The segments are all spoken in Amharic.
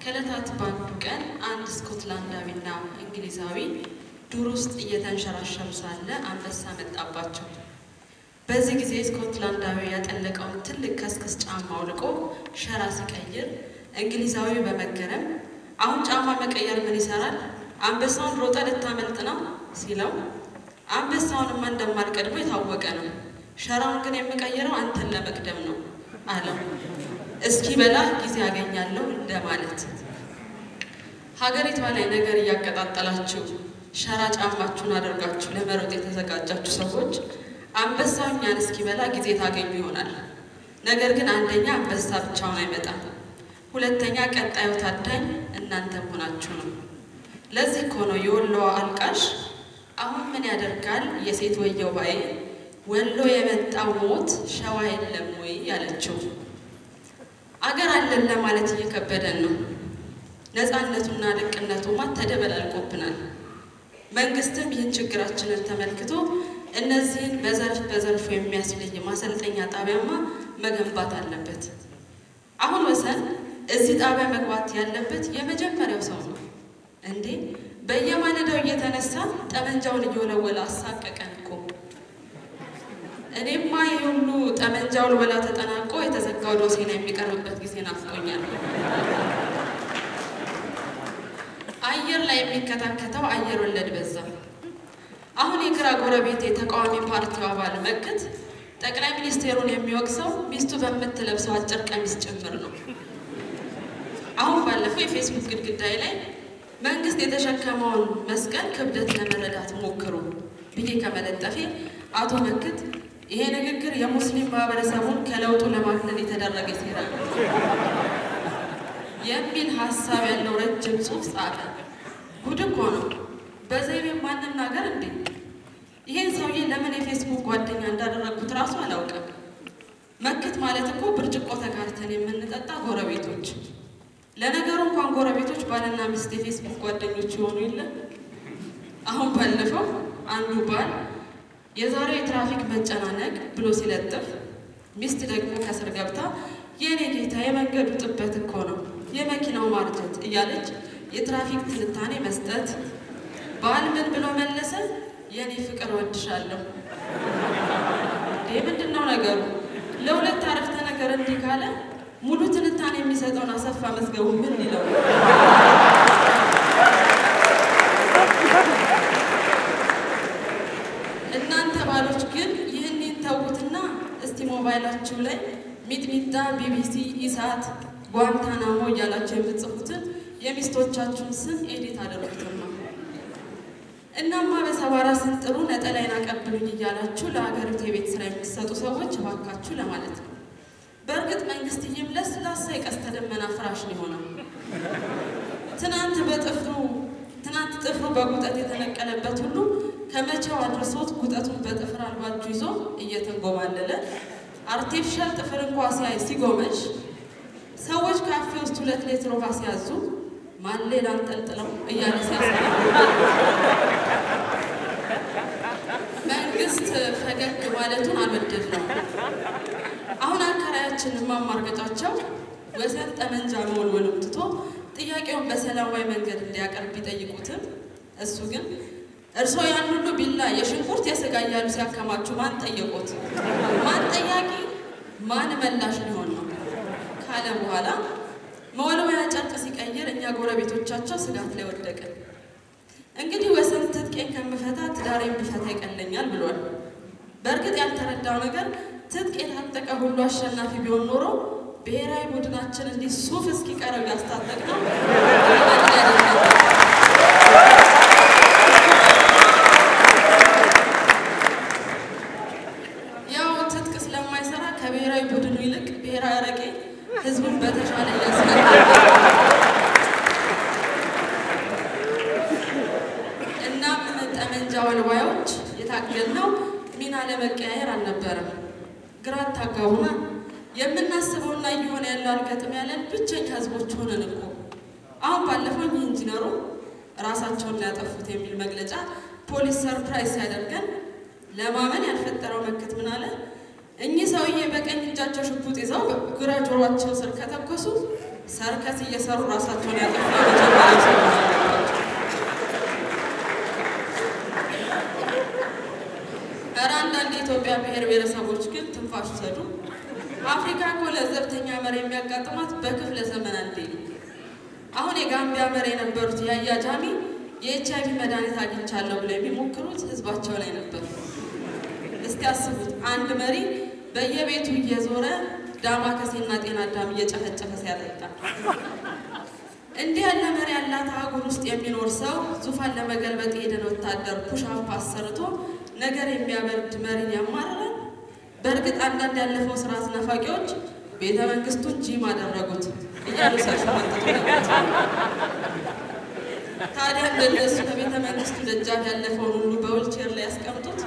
ከዕለታት በአንዱ ቀን አንድ ስኮትላንዳዊና እንግሊዛዊ ዱር ውስጥ እየተንሸራሸሩ ሳለ አንበሳ መጣባቸው። በዚህ ጊዜ ስኮትላንዳዊ ያጠለቀውን ትልቅ ከስክስ ጫማ አውልቆ ሸራ ሲቀይር፣ እንግሊዛዊ በመገረም አሁን ጫማ መቀየር ምን ይሰራል? አንበሳውን ሮጠ ልታመልጥ ነው ሲለው፣ አንበሳውንማ እንደማልቀድሞ የታወቀ ነው። ሸራውን ግን የምቀይረው አንተን ለመቅደም ነው አለው። እስኪ በላ ጊዜ ያገኛለሁ እንደማለት። ሀገሪቷ ላይ ነገር እያቀጣጠላችሁ ሸራ ጫማችሁን አድርጋችሁ ለመሮጥ የተዘጋጃችሁ ሰዎች አንበሳው እኛን እስኪበላ ጊዜ ታገኙ ይሆናል። ነገር ግን አንደኛ አንበሳ ብቻውን አይመጣም፣ ሁለተኛ ቀጣዩ ታዳኝ እናንተ መሆናችሁ ነው። ለዚህ እኮ ነው የወሎዋ አልቃሽ አሁን ምን ያደርጋል የሴት ወየው ባዬ ወሎ የመጣው ሞት ሸዋ የለም ወይ ያለችው። አገር አለን ለማለት እየከበደን ነው። ነፃነቱና ልቅነቱማ ተደበላልቆብናል። መንግስትም ይህን ችግራችንን ተመልክቶ እነዚህን በዘርፍ በዘርፉ የሚያስለይ ማሰልጠኛ ጣቢያማ መገንባት አለበት። አሁን ወሰን እዚህ ጣቢያ መግባት ያለበት የመጀመሪያው ሰው ነው። እንዴ በየማለዳው እየተነሳ ጠመንጃውን እየወለወለ አሳቀቀን እኮ። እኔማ ይህ ሁሉ ጠመንጃው ልወላ ተጠናቆ የተዘጋው ዶሴ ነው የሚቀርብበት ጊዜ ናፍቆኛል። አየር ላይ የሚከታከተው አየር ወለድ በዛ። አሁን የግራ ጎረቤት የተቃዋሚ ፓርቲው አባል መክት ጠቅላይ ሚኒስቴሩን የሚወቅሰው ሚስቱ በምትለብሰው አጭር ቀሚስ ጭምር ነው። አሁን ባለፈው የፌስቡክ ግድግዳይ ላይ መንግስት የተሸከመውን መስቀል ክብደት ለመረዳት ሞክሩ ብዬ ከመለጠፌ አቶ መክት ይሄ ንግግር የሙስሊም ማህበረሰቡን ከለውጡ ለማግለል የተደረገ ሴራ ነው የሚል ሀሳብ ያለው ረጅም ጽሑፍ ጻፈ። ጉድ እኮ ነው። በዘይቤ ማንናገር እንዴ! ይሄን ሰውዬ ለምን የፌስቡክ ጓደኛ እንዳደረግኩት እራሱ አላውቅም። መክት ማለት እኮ ብርጭቆ ተጋርተን የምንጠጣ ጎረቤቶች። ለነገሩ እንኳን ጎረቤቶች ባልና ሚስት የፌስቡክ ጓደኞች የሆኑ የለም። አሁን ባለፈው አንዱ ባል የዛሬው የትራፊክ መጨናነቅ ብሎ ሲለጥፍ፣ ሚስት ደግሞ ከስር ገብታ የእኔ ጌታ የመንገዱ ጥበት እኮ ነው የመኪናው ማርጀት እያለች የትራፊክ ትንታኔ መስጠት። ባል ምን ብሎ መለሰ? የእኔ ፍቅር እወድሻለሁ። ይህ ምንድን ነው ነገሩ? ለሁለት አረፍተ ነገር እንዲህ ካለ ሙሉ ትንታኔ የሚሰጠውን አሰፋ መዝገቡ ምን ሊለው? እናንተ ባሎች ግን ይህን ተውትና እስቲ ሞባይላችሁ ላይ ሚጥሚጣ፣ ቢቢሲ፣ ኢሳት፣ ጓንታናሞ እያላችሁ የምትጽፉትን የሚስቶቻችሁን ስም ኤዲት አደረጉትማ። እናማ በሰባራ ስንጥሩ ነጠላይን አቀብሉኝ እያላችሁ ለሀገሪቱ የቤት ስራ የሚሰጡ ሰዎች እባካችሁ ለማለት ነው። በእርግጥ መንግስትዬም ለስላሳ የቀስተ ደመና ፍራሽ ነው የሆነው። ትናንት በጥፍሩ ትናንት ጥፍሩ በጉጠት የተነቀለበት ሁሉ ከመቼው አድርሶት ጉጠቱን በጥፍር አልባጁ ይዞ እየተንጎማለለ አርቲፊሻል ጥፍር እንኳ ሲያይ ሲጎመሽ ሰዎች ካፌ ውስጥ ሁለት ሌትር ውሃ ሲያዙ ማሌን አንጠልጥለው እያለ ሲያስ መንግስት ፈገግ ማለቱን አልወደድ ነው። አሁን አከራያችን ማማርገጫቸው ወሰን ጠመንጃ መወልወሉን ትቶ ጥያቄውን በሰላማዊ መንገድ እንዲያቀርብ ቢጠይቁትም እሱ ግን እርስዎ ያን ሁሉ ቢላ የሽንኩርት የስጋ እያሉ ሲያከማቹ ማን ጠየቁት? ማን ጠያቂ ማን መላሽ ሊሆን ነው ካለ በኋላ መወልወያ ጨርቅ ሲቀይር እኛ ጎረቤቶቻቸው ስጋት ላይ ወደቅን። እንግዲህ ወሰን ትጥቄን ከምፈታ ትዳሬን ብፈታ ይቀለኛል ብሏል። በእርግጥ ያልተረዳው ነገር ትጥቅ የታጠቀ ሁሉ አሸናፊ ቢሆን ኖሮ ብሔራዊ ቡድናችን እንዲህ ሱፍ እስኪቀረው ያስታጠቅ ነው ያው ትጥቅ ስለማይሰራ ከብሔራዊ ቡድኑ ይልቅ ብሔራዊ አረቄ ህዝቡን በተሻለ እያስቀ እናም ጠመንጃ ወልዋዮች የታገልነው ሚና ለመቀያየር አልነበረም። ግራ አታጋቡና የምናስበውና እየሆነ ያለው አልገጥም ያለን ብቸኛ ህዝቦች ሆነን እኮ። አሁን ባለፈው ይህ ኢንጂነሩ ራሳቸውን ያጠፉት የሚል መግለጫ ፖሊስ ሰርፕራይዝ ሲያደርገን ለማመን ያልፈጠረው መክት ምን አለ? እኚህ ሰውዬ በቀኝ እጃቸው ሽጉጥ ይዘው ግራ ጆሯቸው ስር ከተኮሱ ሰርከስ እየሰሩ ራሳቸውን ያጠፉ የመጀመሪያ ሰዎች ናቸው። ኧረ አንዳንድ የኢትዮጵያ ብሔር ብሔረሰቦች ግን ትንፋሽ ውሰዱ። አፍሪካ እኮ ለዘብተኛ መሪ የሚያጋጥማት በክፍለ ዘመን አንዴ ነው። አሁን የጋምቢያ መሪ የነበሩት ያያ ጃሚ የኤች አይቪ መድኃኒት አግኝቻለሁ ብለው የሚሞክሩት ህዝባቸው ላይ ነበር። እስቲ አስቡት፣ አንድ መሪ በየቤቱ እየዞረ ዳማከሴና ጤና አዳም እየጨፈጨፈ ሲያጠጣ። እንዲህ ያለ መሪ ያላት አህጉር ውስጥ የሚኖር ሰው ዙፋን ለመገልበጥ የሄደን ወታደር ፑሻፕ አሰርቶ ነገር የሚያበርድ መሪን ያማርራል። በእርግጥ አንዳንድ ያለፈው ስርዓት ናፋቂዎች ቤተ መንግስቱን ጂም አደረጉት እያሉ ሲያሸመጥጡ ነበር። ታዲያ እንደነሱ ከቤተ መንግስቱ ደጃፍ ያለፈውን ሁሉ በዊልቼር ላይ ያስቀምጡት።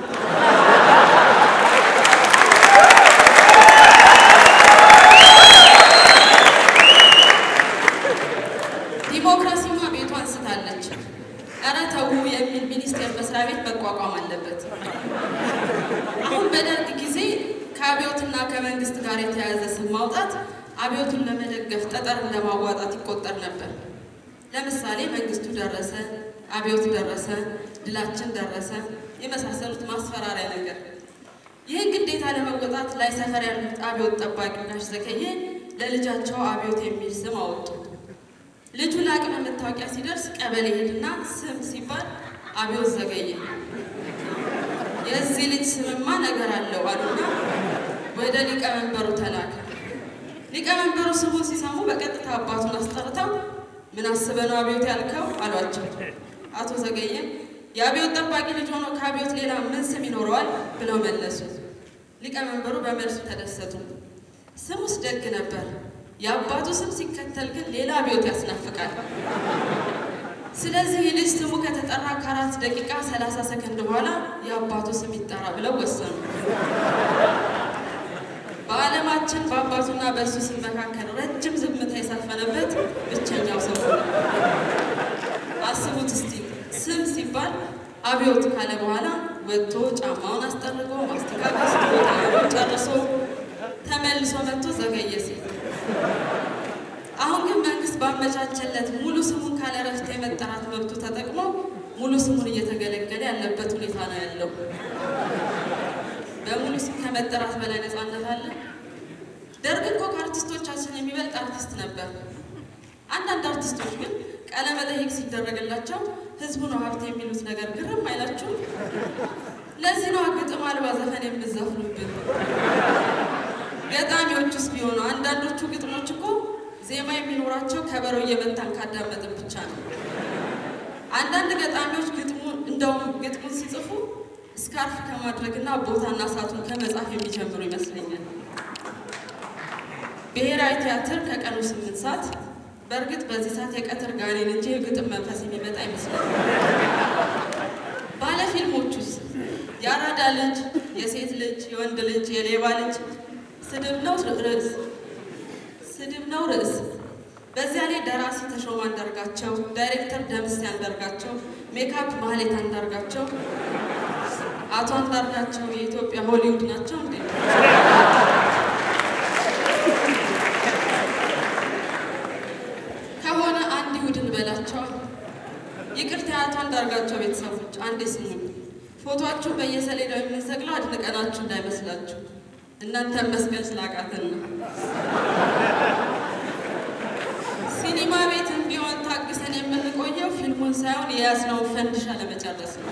ዲሞክራሲማ ቤቷን ስታለች። ኧረ ተው የሚል ሚኒስቴር መስሪያ ቤት መቋቋም አለበት። አሁን በደርግ ጊዜ ከአብዮትና ከመንግስት ጋር የተያያዘ ስም ማውጣት አብዮቱን ለመደገፍ ጠጠር እንደማዋጣት ይቆጠር ነበር። ለምሳሌ መንግስቱ ደረሰ፣ አብዮት ደረሰ፣ ድላችን ደረሰ የመሳሰሉት ማስፈራሪያ ነገር። ይህን ግዴታ ለመወጣት ላይ ሰፈር ያሉት አብዮት ጠባቂው ጋሽ ዘገየ ለልጃቸው አብዮት የሚል ስም አወጡ። ልጁ ለአቅመ መታወቂያ ሲደርስ ቀበሌ ሄድና ስም ሲባል አብዮት ዘገየ። የዚህ ልጅ ስምማ ነገር አለው አሉና ወደ ሊቀመንበሩ ተላከ። ሊቀመንበሩ ስሙን ሲሰሙ በቀጥታ አባቱን አስጠርተው ምን አስበህ ነው አብዮት ያልከው አሏቸው። አቶ ዘገየም የአብዮት ጠባቂ ልጅ ሆኖ ከአብዮት ሌላ ምን ስም ይኖረዋል ብለው መለሱ። ሊቀመንበሩ በመልሱ ተደሰቱ። ስሙስ ደግ ነበር፣ የአባቱ ስም ሲከተል ግን ሌላ አብዮት ያስናፍቃል። ስለዚህ ልጅ ስሙ ከተጠራ ከአራት ደቂቃ ሰላሳ ሰከንድ በኋላ የአባቱ ስም ይጠራ ብለው ወሰኑ። በዓለማችን በአባቱና በእሱ ስም መካከል ረጅም ዝምታ የሰፈነበት ብቸኛው ሰው ሆነ። አስቡት እስቲ ስም ሲባል አብዮት ካለ በኋላ ወጥቶ ጫማውን አስጠርጎ ማስተካከል ጨርሶ ተመልሶ መጥቶ ዘገየ ሲል አሁን ግን መንግስት ባመቻቸለት ሙሉ ስሙን ካለ እረፍት የመጠራት መብቱ ተጠቅሞ ሙሉ ስሙን እየተገለገለ ያለበት ሁኔታ ነው ያለው። በሙሉ ስም ከመጠራት በላይ ነፃነት አለ? ደርግ እኮ ከአርቲስቶቻችን የሚበልጥ አርቲስት ነበር። አንዳንድ አርቲስቶች ግን ቃለ መጠይቅ ሲደረግላቸው ህዝቡ ነው ሀብት የሚሉት ነገር ግርም አይላችሁ? ለዚህ ነው ግጥም አልባ ዘፈን የምዘፍኑብን። ገጣሚዎቹስ ቢሆኑ አንዳንዶቹ ግጥሞች እኮ ዜማ የሚኖራቸው ከበሮ እየመታን ካዳመጥን ብቻ ነው። አንዳንድ ገጣሚዎች ግጥሙን እንደውም ግጥሙን ሲጽፉ ስካርፍ ከማድረግና ቦታና ሰዓቱን ከመጻፍ የሚጀምሩ ይመስለኛል። ብሔራዊ ቲያትር ከቀኑ ስምንት ሰዓት በእርግጥ በዚህ ሰዓት የቀትር ጋኔን እንጂ የግጥም መንፈስ የሚመጣ ይመስላል። ባለ ፊልሞቹስ የአራዳ ልጅ፣ የሴት ልጅ፣ የወንድ ልጅ፣ የሌባ ልጅ ስድብ ነው ርዕስ ስድብ ነው ርዕስ። በዚያ ላይ ደራሲ ተሾመ አንዳርጋቸው፣ ዳይሬክተር ደምሴ አንዳርጋቸው፣ ሜካፕ ማህሌት አንዳርጋቸው። አቶ አንዳርጋቸው የኢትዮጵያ ሆሊውድ ናቸው እንዴ? ከሆነ አንድ ይሁድን በላቸዋል። ይቅርታ የአቶ አንዳርጋቸው ቤተሰቦች አንዴ ስሙኝ። ፎቶአችሁን በየሰሌዳው የምንሰቅለው አድንቀናችሁ እንዳይመስላችሁ እናንተን መስቀል ስላቃተን ነው። ሲኒማ ቤትም ቢሆን ታግሰን የምንቆየው ፊልሙን ሳይሆን የያዝነውን ፈንድሻ ለመጨረስ ነው።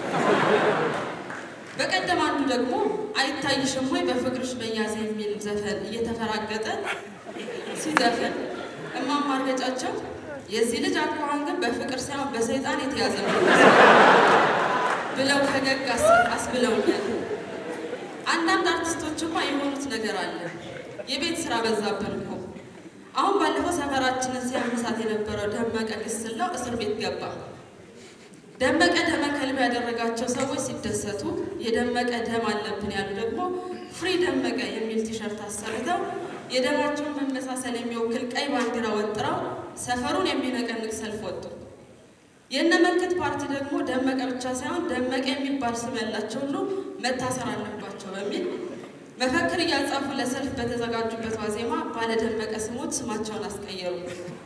በቀደም አንዱ ደግሞ አይታይሽም ወይ በፍቅርሽ መያዝ የሚል ዘፈን እየተፈራገጠ ሲዘፍን እማማ እርገጫቸው የዚህ ልጅ አኳኋን ግን በፍቅር ሳይሆን በሰይጣን የተያዘ ነው ብለው ፈገግ አስብለውኛል። አንዳንድ አርቲስቶችማ የሆኑት ነገር አለ። የቤት ስራ በዛብን እኮ። አሁን ባለፈው ሰፈራችንን ሲያመሳት የነበረው ደመቀ ግስላው እስር ቤት ገባ። ደመቀ ደመ ከልብ ያደረጋቸው ሰዎች ሲደሰቱ፣ የደመቀ ደም አለብን ያሉ ደግሞ ፍሪ ደመቀ የሚል ቲሸርት አሰርተው የደማቸውን መመሳሰል የሚወክል ቀይ ባንዲራ ወጥረው ሰፈሩን የሚነቀንቅ ሰልፍ ወጡ። የእነ መንክት ፓርቲ ደግሞ ደመቀ ብቻ ሳይሆን ደመቀ የሚባል ስም ያላቸው ሁሉ መታሰር አለባቸው በሚል መፈክር እያጻፉ ለሰልፍ በተዘጋጁበት ዋዜማ ባለደመቀ ስሞች ስማቸውን አስቀየሩ።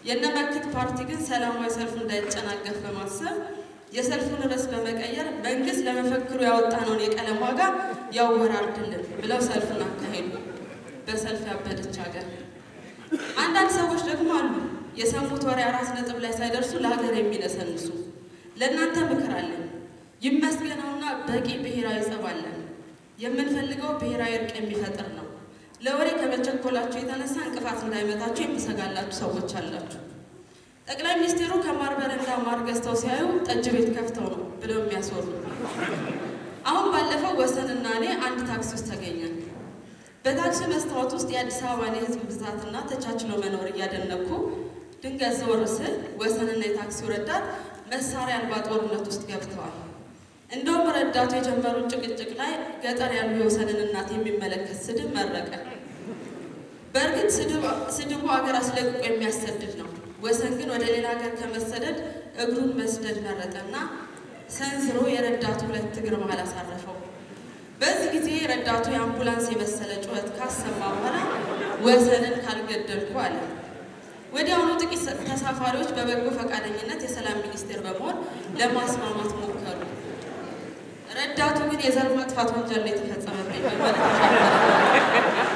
የነመክት ፓርቲ ግን ሰላማዊ ሰልፉ እንዳይጨናገፍ በማሰብ የሰልፉን ርዕስ በመቀየር መንግስት ለመፈክሩ ያወጣነውን የቀለም ዋጋ ያወራርድልን ብለው ሰልፉን አካሄዱ። በሰልፍ ያበደች ሀገር። አንዳንድ ሰዎች ደግሞ አሉ የሰሙት ወሬ አራት ነጥብ ላይ ሳይደርሱ ለሀገር የሚነሰንሱ። ለእናንተ ምክር አለን። ይመስገነውና በቂ ብሔራዊ ጸብ አለን። የምንፈልገው ብሔራዊ እርቅ የሚፈጥር ነው። ለወሬ ከመቸኮላችሁ የተነሳ እንቅፋት እንዳይመታችሁ የምሰጋላችሁ ሰዎች አላችሁ። ጠቅላይ ሚኒስትሩ ከማር በረንዳ ማር ገዝተው ሲያዩ ጠጅ ቤት ከፍተው ነው ብለው የሚያስወሩ። አሁን ባለፈው ወሰንና እኔ አንድ ታክሲ ውስጥ ተገኘን። በታክሲ መስታወት ውስጥ የአዲስ አበባን የህዝብ ብዛትና ተቻችሎ መኖር እያደነኩ ድንገት ዘወር ስል ወሰንና የታክሲው ረዳት መሳሪያ አልባ ጦርነት ውስጥ ገብተዋል። እንደውም ረዳቱ የጀመሩት ጭቅጭቅ ላይ ገጠር ያሉ የወሰንን እናት የሚመለከት ስድብ መረቀ። በእርግጥ ስድቡ ሀገር አስለቅቆ የሚያሰድድ ነው። ወሰን ግን ወደ ሌላ ሀገር ከመሰደድ እግሩን መስደድ መረጠና ሰንዝሮ የረዳቱ ሁለት እግር መሀል አሳረፈው። በዚህ ጊዜ ረዳቱ የአምቡላንስ የመሰለ ጩኸት ካሰማ በኋላ ወሰንን ካልገደልኩ አለ። ወዲያውኑ ጥቂት ተሳፋሪዎች በበጎ ፈቃደኝነት የሰላም ሚኒስቴር በመሆን ለማስማማት ሞከሩ። ረዳቱ ግን የዘር ማጥፋት ወንጀል ነው የተፈጸመብኝ በማለት ተሻገረ።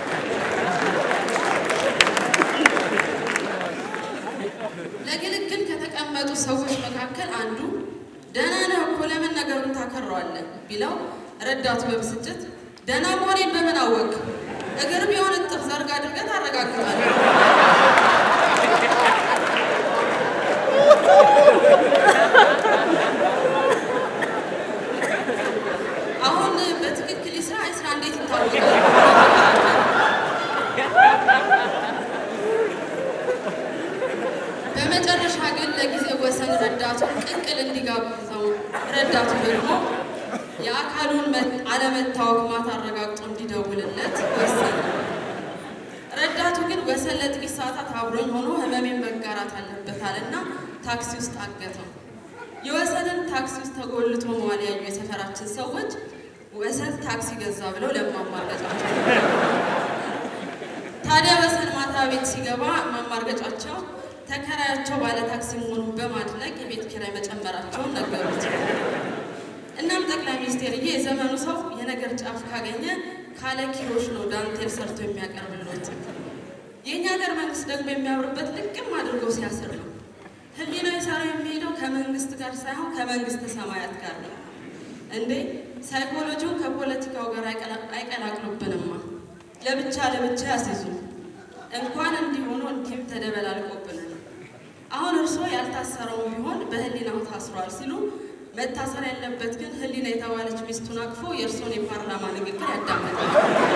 ለግልግል ከተቀመጡ ሰዎች መካከል አንዱ ደህና ነህ እኮ ለምን ነገሩን ታከረዋለህ ቢለው ረዳቱ በብስጭት ደህና መሆኔን በምን አወቅ? እግር ቢሆን እጥፍ ዘርግ አድርገህ ታረጋግጣለህ። አሁን በትክክል ይስራ አይስራ እንዴት ይታወቃል? በመጨረሻ ግን ለጊዜው ወሰን ረዳቱን ቅቅል እንዲጋብዘው ረዳቱ ደግሞ የአካሉን አለመታወቅ ማታ አረጋግጦ እንዲደውልለት ወሰነ። ረዳቱ ግን ወሰን ለጥቂት ሰዓታት አብሮኝ ሆኖ ህመሜን መጋራት አለበታልና ታክሲ ውስጥ አገተው። የወሰንን ታክሲ ውስጥ ተጎልቶ መዋል ያዩ የሰፈራችን ሰዎች ወሰን ታክሲ ገዛ ብለው ለማማርገጫቸው ታዲያ ወሰን ማታ ቤት ሲገባ ማማርገጫቸው ተከራያቸው ባለ ታክሲ መሆኑን በማድነቅ የቤት ኪራይ መጨመራቸውን ነገሩት። እናም ጠቅላይ ሚኒስቴርዬ የዘመኑ ሰው የነገር ጫፍ ካገኘ ካለ ኪሮሽ ነው ዳንቴል ሰርቶ የሚያቀርብሎት። የእኛ ሀገር መንግስት ደግሞ የሚያምርበት ልቅም አድርጎ ሲያስር ነው። ህሊናዊ ሰራ የሚሄደው ከመንግስት ጋር ሳይሆን ከመንግስተ ሰማያት ጋር ነው። እንዴ ሳይኮሎጂውን ከፖለቲካው ጋር አይቀላቅሉብንማ። ለብቻ ለብቻ ያስይዙ። እንኳን እንዲሆኑ እንዲህም ተደበላልቆብናል። አሁን እርስዎ ያልታሰረውን ቢሆን በህሊናው ታስሯል ሲሉ መታሰር ያለበት ግን ህሊና የተባለች ሚስቱን አቅፎ የእርስዎን የፓርላማ ንግግር ያዳምጣል።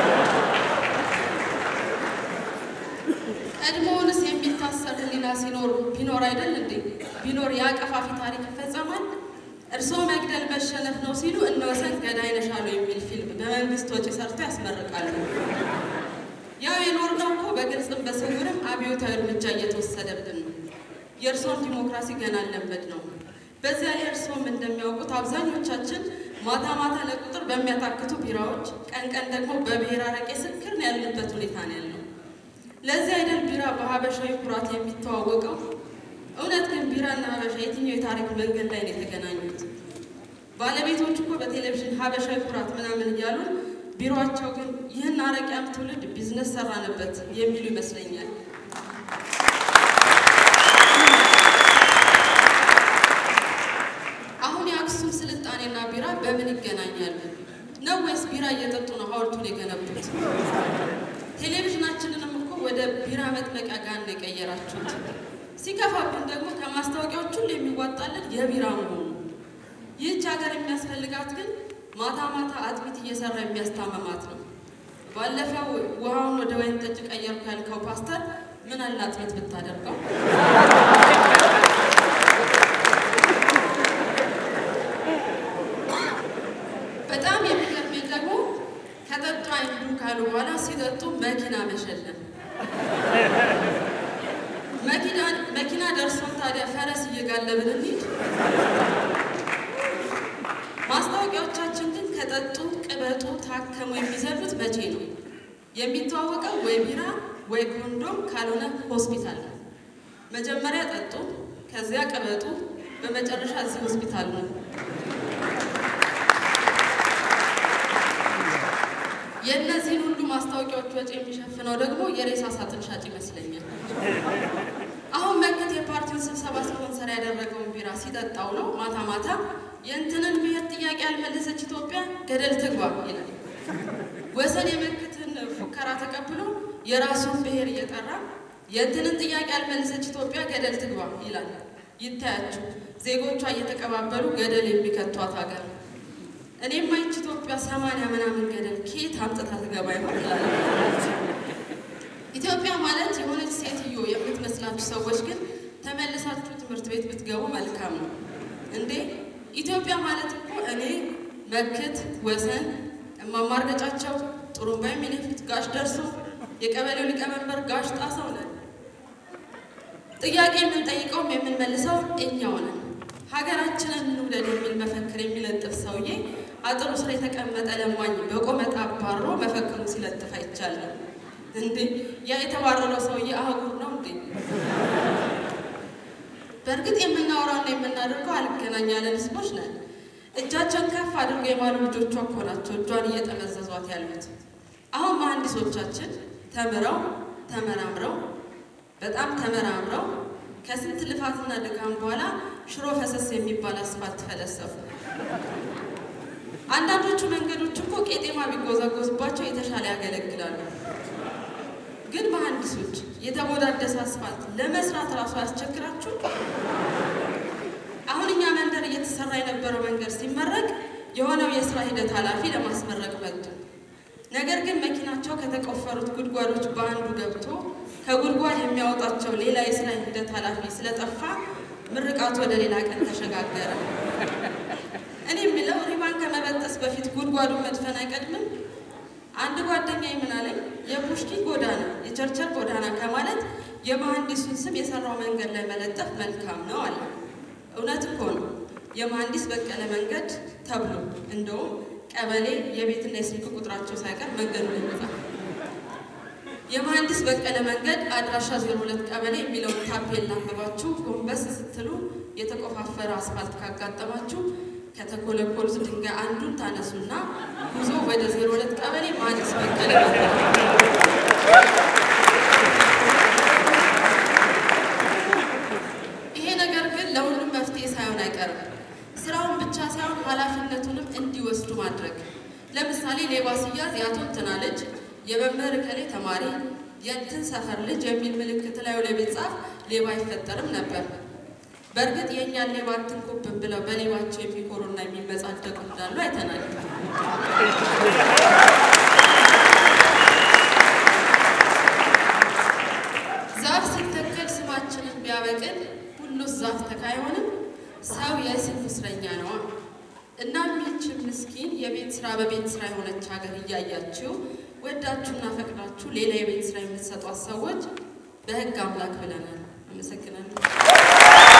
ቀድሞውንስ የሚታሰር ህሊና ሲኖር ቢኖር አይደል እንዴ? ቢኖር የአቀፋፊ ታሪክ ይፈጸማል። እርስዎ መግደል መሸነፍ ነው ሲሉ እነ ወሰን ገዳይ ነሽ አሉ የሚል ፊልም በመንግስት ወጪ ሰርቶ ያስመርቃሉ። ያው የኖርነው እኮ በግልጽም በስውርም አብዮታዊ እርምጃ እየተወሰደብን ነው። የእርስዎን ዲሞክራሲ ገና አለመድ ነው። በዚያ ላይ እርስዎም እንደሚያውቁት አብዛኞቻችን ማታ ማታ ለቁጥር በሚያታክቱ ቢራዎች፣ ቀን ቀን ደግሞ በብሔር አረቄ ስክር ነው ያለንበት ሁኔታ ነው ያለው። ለዚህ አይደል ቢራ በሀበሻዊ ኩራት የሚተዋወቀው? እውነት ግን ቢራና ሀበሻ የትኛው የታሪክ መንገድ ላይ ነው የተገናኙት? ባለቤቶች እኮ በቴሌቪዥን ሀበሻዊ ኩራት ምናምን እያሉ ቢሮቸው ግን ይህን አረቂያም ትውልድ ቢዝነስ ሰራንበት የሚሉ ይመስለኛል። አሁን የአክሱም ስልጣኔና ቢራ በምን ይገናኛሉ? ነው ወይስ ቢራ እየጠጡ ነው ሐውልቱን የገነቡት? ቴሌቪዥናችንንም እኮ ወደ ቢራ መጥመቂያ ጋር ነው የቀየራችሁት። ሲከፋብን ደግሞ ከማስታወቂያዎች ሁሉ የሚዋጣልን የቢራ መሆኑ። ይህች ሀገር የሚያስፈልጋት ግን ማታ ማታ አጥሚት እየሰራ የሚያስታመማት ነው። ባለፈው ውሃውን ወደ ወይን ጠጅ ቀየርኩ ያልከው ፓስተር ምን አለ አጥሚት ብታደርገው? በጣም የሚገርመኝ ደግሞ ከጠጡ አይንዱ ካሉ በኋላ ሲጠጡ መኪና መሸለም። መኪና ደርሶን ታዲያ ፈረስ እየጋለብን እንሂድ። ማስታወቂያዎቻችን ግን ከጠጡ ቅበጡ፣ ታከሙ የሚዘሉት መቼ ነው? የሚተዋወቀው ወይ ቢራ ወይ ኮንዶም ካልሆነ ሆስፒታል ነው። መጀመሪያ ጠጡ፣ ከዚያ ቅበጡ፣ በመጨረሻ እዚህ ሆስፒታል ነው። የእነዚህን ሁሉ ማስታወቂያዎች ወጪ የሚሸፍነው ደግሞ የሬሳ ሳጥን ሻጭ ይመስለኛል። አሁን መከት የፓርቲውን ስብሰባ ስፖንሰር ያደረገውን ቢራ ሲጠጣው ነው ማታ ማታ የእንትንን ብሔር ጥያቄ ያልመለሰች ኢትዮጵያ ገደል ትግባ ይላል። ወሰን የመክትን ፉከራ ተቀብሎ የራሱን ብሔር እየጠራ የእንትንን ጥያቄ ያልመለሰች ኢትዮጵያ ገደል ትግባ ይላል። ይታያችሁ ዜጎቿ እየተቀባበሉ ገደል የሚከቷት ሀገር። እኔም ማይች ኢትዮጵያ ሰማንያ ምናምን ገደል ከየት አምጥታ ትገባ ይሆን ይላል። ኢትዮጵያ ማለት የሆነች ሴትዮ የምትመስላችሁ ሰዎች ግን ተመልሳችሁ ትምህርት ቤት ብትገቡ መልካም ነው። እንዴ ኢትዮጵያ ማለት እኮ እኔ መክት ወሰን እማማርገጫቸው ጥሩምባ የሚነፉት ጋሽ ደርሶ የቀበሌው ሊቀመንበር ጋሽ ጣሰው ነን። ጥያቄ የምንጠይቀውም የምንመልሰው እኛው ነን። ሀገራችንን እንውደድ የሚል መፈክር የሚለጥፍ ሰውዬ አጥሩ ስር የተቀመጠ ለማኝ በቆመጣ አባሮ መፈክሩን ሲለጥፍ አይቻልም። እንዴ ያ የተባረረው ሰውዬ አህጉር ነው እንዴ? በእርግጥ የምናወራውና የምናደርገው አልገናኝ ያለን ህዝቦች ነን። እጃቸውን ከፍ አድርገው የማሉ ልጆቿ እኮ ናቸው እጇን እየጠመዘዟት ያሉት። አሁን መሀንዲሶቻችን ተምረው ተመራምረው በጣም ተመራምረው ከስንት ልፋትና ድካም በኋላ ሽሮ ፈሰስ የሚባል አስፋልት ፈለሰፉ። አንዳንዶቹ መንገዶች እኮ ቄጤማ ቢጎዛጎዝባቸው የተሻለ ያገለግላሉ። ግን መሀንዲሶች የተሞዳደሰ አስፋልት ለመስራት እራሱ ያስቸግራችሁ። አሁን እኛ መንደር እየተሰራ የነበረው መንገድ ሲመረቅ የሆነው የስራ ሂደት ኃላፊ ለማስመረቅ መጡ። ነገር ግን መኪናቸው ከተቆፈሩት ጉድጓዶች በአንዱ ገብቶ ከጉድጓድ የሚያወጣቸው ሌላ የስራ ሂደት ኃላፊ ስለጠፋ ምርቃቱ ወደ ሌላ ቀን ተሸጋገረ። እኔ የምለው ሪባን ከመበጠስ በፊት ጉድጓዱን መድፈን አይቀድምም? አንድ ጓደኛ ምን አለኝ፣ የፑሽኪ ጎዳና የቸርቸር ጎዳና ከማለት የመሐንዲሱን ስም የሰራው መንገድ ላይ መለጠፍ መልካም ነው አለ። እውነት እኮ ነው። የመሐንዲስ በቀለ መንገድ ተብሎ እንደውም ቀበሌ የቤትና የስልክ ቁጥራቸው ሳይቀር መንገዱ ላይ ይጻፍ። የመሐንዲስ በቀለ መንገድ አድራሻ 02 ቀበሌ የሚለውን ታፔላ አንብባችሁ ጎንበስ ስትሉ የተቆፋፈረ አስፋልት ካጋጠማችሁ ከተኮለኮሉት ድንጋይ አንዱን ታነሱና ጉዞ ወደ 02 ቀበሌ መሐንዲስ በቀለ መንገድ። ይሄ ነገር ግን ለሁሉም መፍትሄ ሳይሆን አይቀርም። ስራውን ብቻ ሳይሆን ኃላፊነቱንም እንዲወስዱ ማድረግ። ለምሳሌ ሌባ ሲያዝ የአቶ እንትና ልጅ የመምህር እከሌ ተማሪ የእንትን ሰፈር ልጅ የሚል ምልክት ላዩ ላይ ቢጻፍ ሌባ አይፈጠርም ነበር። በእርግጥ የእኛን ሌባ አትንኩብን ብለው በሌባቸው የሚኮሩና የሚመጻደቁ እንዳሉ አይተናል። ዛፍ ሲተከል ስማችንን ቢያበቅል ሁሉ ዛፍ ተካ አይሆንም። ሰው የስም እስረኛ ነዋ። እናም ይህችን ምስኪን የቤት ስራ በቤት ስራ የሆነች ሀገር እያያችሁ ወዳችሁና ፈቅዳችሁ ሌላ የቤት ስራ የምትሰጧት ሰዎች በህግ አምላክ ብለናል። አመሰግናለሁ።